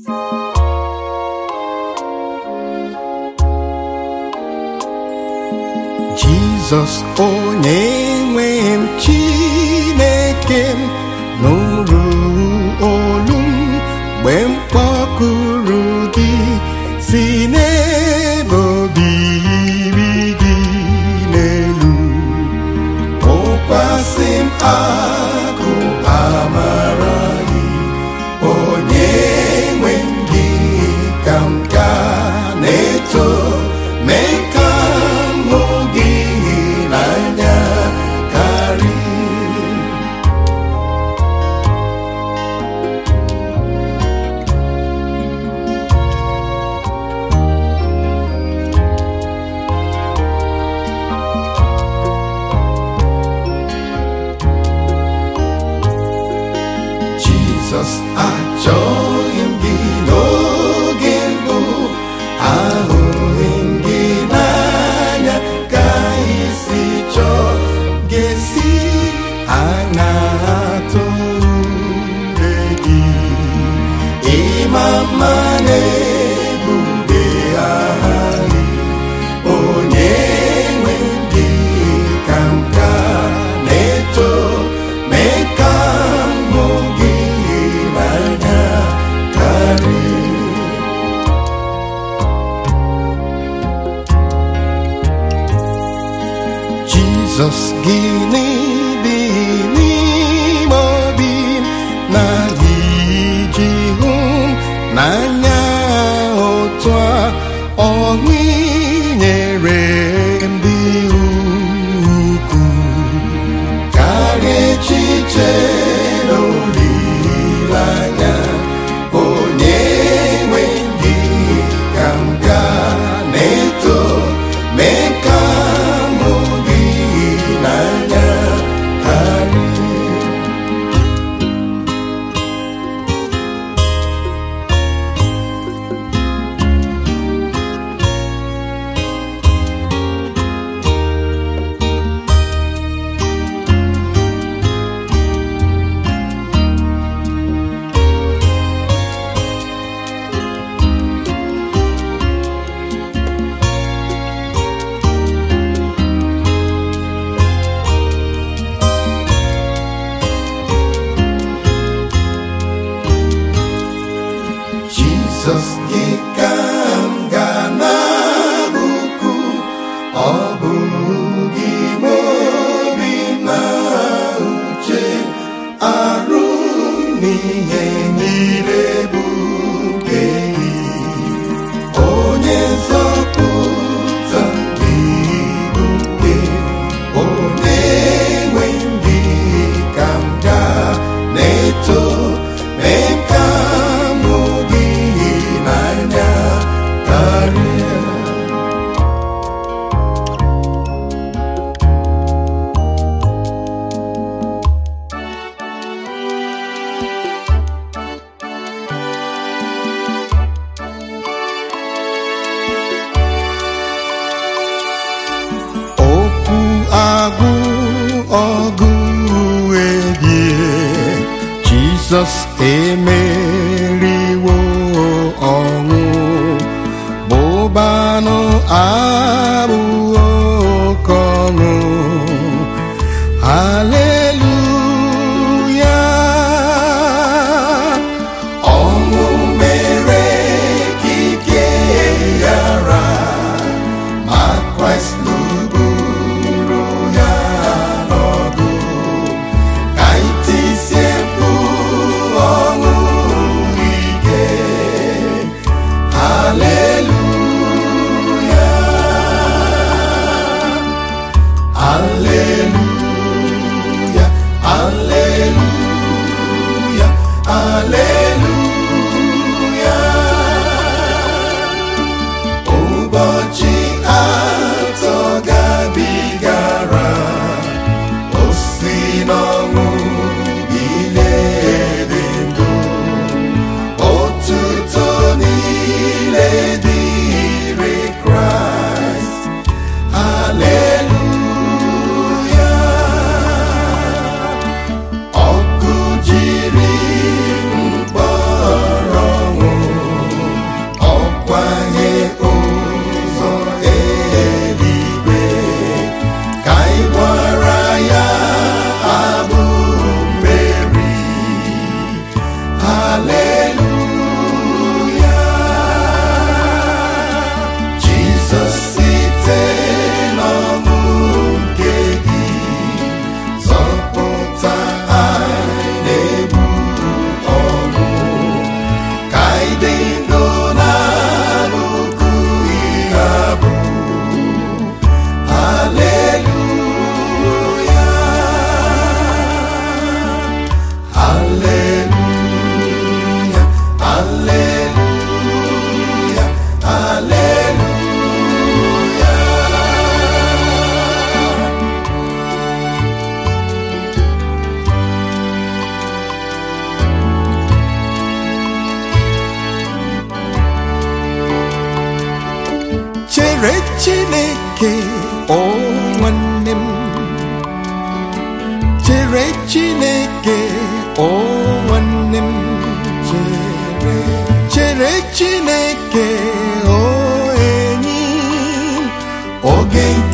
Jizọs onye nwe m Chineke m nụrụ olu m mgbe m kpọkuru gị si n'ebe obibi gị n'elu tụkwasị m akụ amara gị onye nwe m gị ka m ga na-eto mee ka m hụ gị n'anya karịa Jizọs achọghị m gị n'oge mbụ ahụghị m gị n'anya ka isi chọọ ga-esi anya tụrụ gị ịma mma na-ebube aha gị onye nwe gị ka m ka na-eto mee ka m hụ gị n'anya karịa Jizọs gịnị dị n'ime obi m na iji hụ m n'anya otu a ọṅụ i nyere m dị ukwuu karịa echiche na olileanya onye nwe gị ka m ga na-eto mee ka m hụ gị n'anya karịa Jizọs gị ka m ga na-abụku ọ bụ gị nwe obi na uche arụ n'ihe niile bụ nke gị onye nzọpụta gị bụ nke onye nwe gị ka m ga na-eto mee ka m hụ gị n'anya karịa okwu agwụ ọgụ ebie Jizọs emeriwo ọnwụ bụbanụ abụghị oke ọṅụ haleluya ọnwụ mere ka ike ghara ma Kraịst lụgburu ya n'ọgụ ka itisie mkpu ọṅụ ike haleluya haleluya haleluya haleluya ụbọchị atọ gabigara o si n'ọnwụ bilie dị ndụ otuto niile dịrị Kraịst haleluya ọkụ jiri chere chineke o nwanne m chere chineke o nwanne m chere chere chineke o enyi m oge